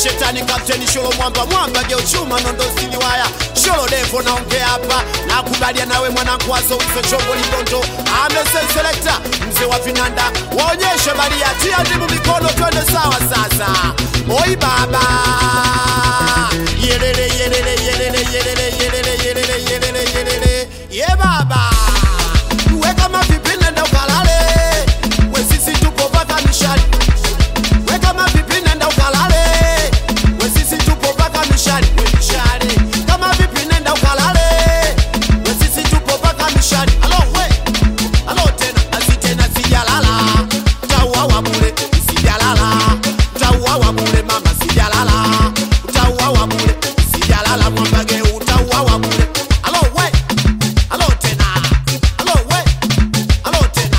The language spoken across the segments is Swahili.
shetani kapteni sholo mwamba mwamba geuchuma nondo siliwaya sholo devo naongea hapa nakubalia nawe mwanangu wazowizo chombo ligondo amesenselekta mzee wa vinanda waonyeshe baria tia ndimu mikono twende sawa sasa oi baba yelele yelele yelele yelele yelele yelele yelele yelele ye baba weka mapipi nenda ukalale we sisi tupo paka mishali weka mapipi nenda ukalale we sisi tupo paka mishali we mishale kama vipi nenda ukalale we sisi tupo paka mishali alo we alo tena asi tena sijalala utauawa bure sijalala utauawa bure mama sijalala utauawa bure sijalala mwambage utauawa bure alo we alo tena alo we alo tena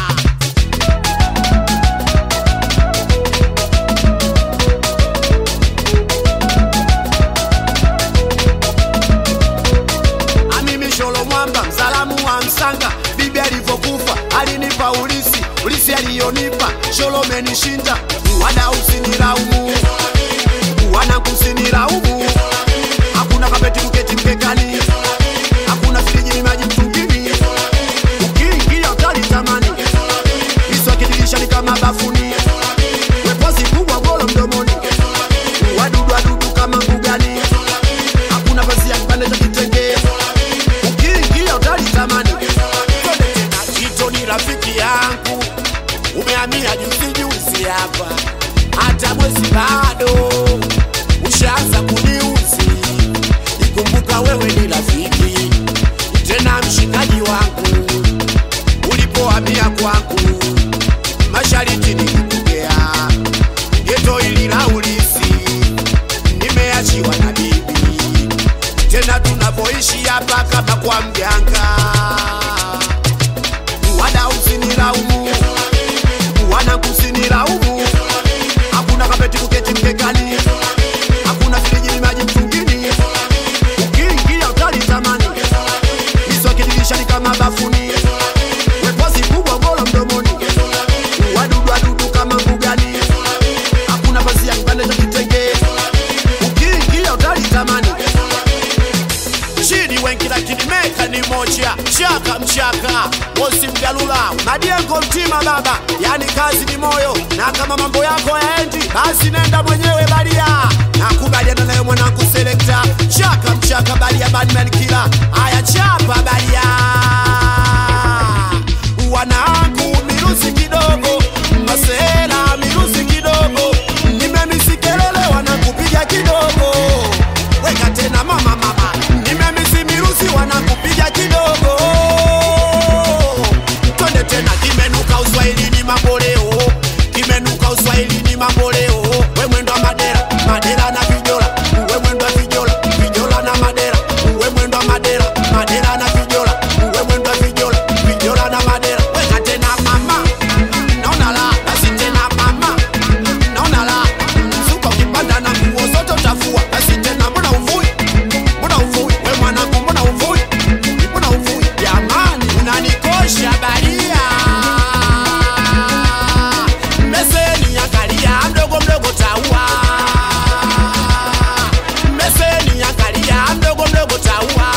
Amimi Sholo Mwamba, msalamu wa Msanga, bibi alivyokufa alinipa ulisi, ulisi aliyonipa Sholo menishinda, wada usinilaumu, wana kusinilaumu, hakuna kapeti kuketi mkekani, hakuna friji maji mtungini, ukiingia utalitamani, miswaki dirishani kama bafuni, wepozi kubwa golo mdomoni, wadudu wadudu kama mbugani, hakuna pasi ya kipande cha kitenge ukiingia utalitamani. Twende tena, Kito ni rafiki yangu, umehamia juzi juzi hapa, hata mwezi bado ushaanza kuniuzi. Ikumbuka wewe ni rafiki tena mshikaji wangu, ulipohamia kwangu mashariti nilikugea geto ili la ulisi, nimeachiwa na bibi tena tunavyoishi hapa kama kwa mganga. Wada usinilaumu, wana kusinilaumu, hakuna kapeti kuketi mkekani, hakuna friji maji mtungini, ukiingia utalitamani, miswaki dirishani kama bafuni, wepozi kubwa golo mdomoni, wadudu wadudu kama mbugani, hakuna pasi ya kipande cha kitenge, ukiingia utalitamani chini wengi lakini meka ni moja chaka mchaka mosi mgalula madiengo mtima baba yani kazi ni moyo na kama mambo yako yaendi basi nenda mwenyewe baria nakubaliana nayo mwanangu selekta chaka mchaka baria badman kila aya chapa baria wanangu mirusi kidogo masela mirusi kidogo nimemisikelele wanakupiga kidogo weka tena mama mama nimemisi mirusi wanakupiga kidogo twende tena kimenuka uswahilini mamboleo kimenuka uswahilini mamboleo we mwendo wa madera madera na vijola we mwendo wa vijola vijola na madera we mwendo wa madera madera na vijola we mwendo wa vijola vijola na madera weka tena mama naona la basi tena mama naona la mzuka ukipanda na nguo zote utafua basi tena mbona uvui mbona uvui we mwanangu mbona uvui mbona uvui jamani unanikosha baria meseni angalia mdogo mdogo taua meseni angalia mdogo mdogo taua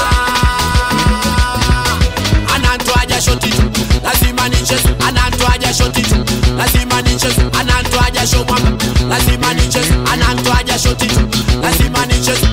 anantoaja shoti tu lazima nichezo anantoaja shoti tu lazima nichezo anantoaja sho mwamba lazima nichezo anantoaja shoti tu lazima nichezo